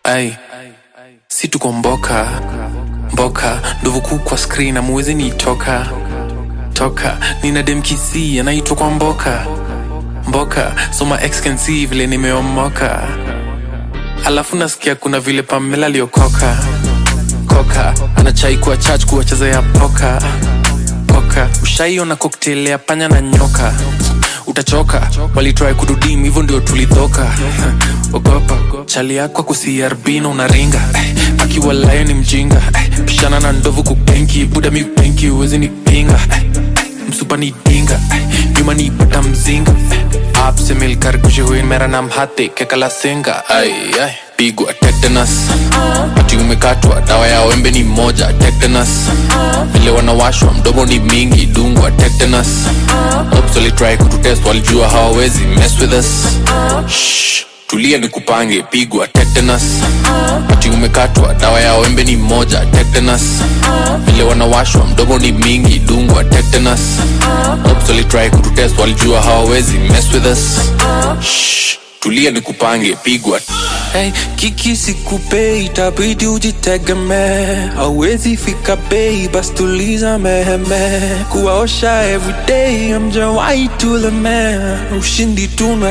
ai si tuko mboka mboka ndovu kuu kwa screen amuwezi niitoka toka nina demkisi anaitwa kwa mboka mboka soma exkensi vile nimeomoka alafu nasikia kuna vile pamela aliokoka koka anachai kuwa chach kuwacheza ya poka poka ushaiona koktel ya panya na nyoka utachoka walitrai kududim hivyo ndio tulidhoka ogopa chali yako kusiarbino unaringa eh, akiwa layo ni mjinga eh, pishana na ndovu kupenki buda mi upenki uwezi nipinga eh, msupa ni dinga eh, nyuma ni pata mzinga eh, आपसे मिलकर खुशी हुई मेरा नाम हाथे के कला सिंगा आई आई pigwa tetanus ati umekatwa dawa ya wembe ni moja tetanus vile wanawashwa mdomo ni mingi dungwa tetanus Ops walitry kututest walijua hawawezi mess with us Shh, tulia ni kupange pigwa tetanus ati umekatwa dawa ya wembe ni moja tetanus vile wanawashwa mdomo ni mingi dungwa tetanus Ops walitry kututest walijua hawawezi mess with us Shh, tulia ni kupange pigwa Hey, kiki sikupe itabidi ujitegemee hauwezi fika bei bas tuliza meheme kuwaosha everyday amjawai tuleme ushindi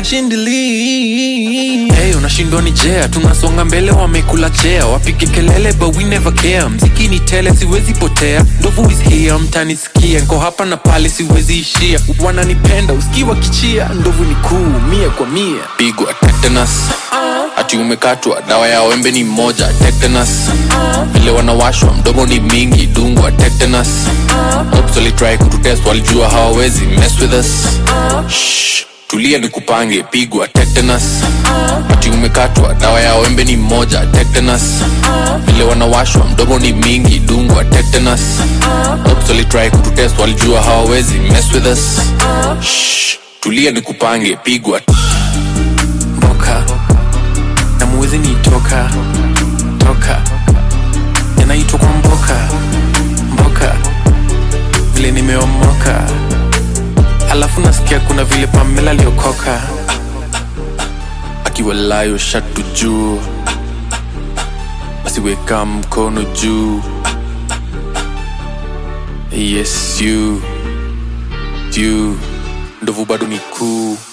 tunashindili hey, unashindwa ni jea tunasonga mbele wamekula chea wapige kelele but we never care mziki ni tele siwezi potea ndovu is here mtanisikia nko hapa na pale siwezi ishia wananipenda usikiwa kichia ndovu ni kuu mia kwa mia pigwa tetanus ati umekatwa dawa ya wembe ni moja tetanus vile wanawashwa mdomo ni mingi dungwa tetanus Ops walitry kututest walijua hawawezi mess with us Shh, tulia ni kupange pigwa tetanus ati umekatwa dawa ya wembe ni moja tetanus vile wanawashwa mdomo ni mingi dungwa tetanus Ops walitry kututest walijua hawawezi mess with us Shh, tulia ni kupange pigwa mboka na muwezi nitoka toka yanaitwa kwa mboka mboka vile nimeomoka alafu nasikia kuna vile pamela aliokoka akiwa layo shatu juu asiweka mkono juu yes you you ndovu bado ni kuu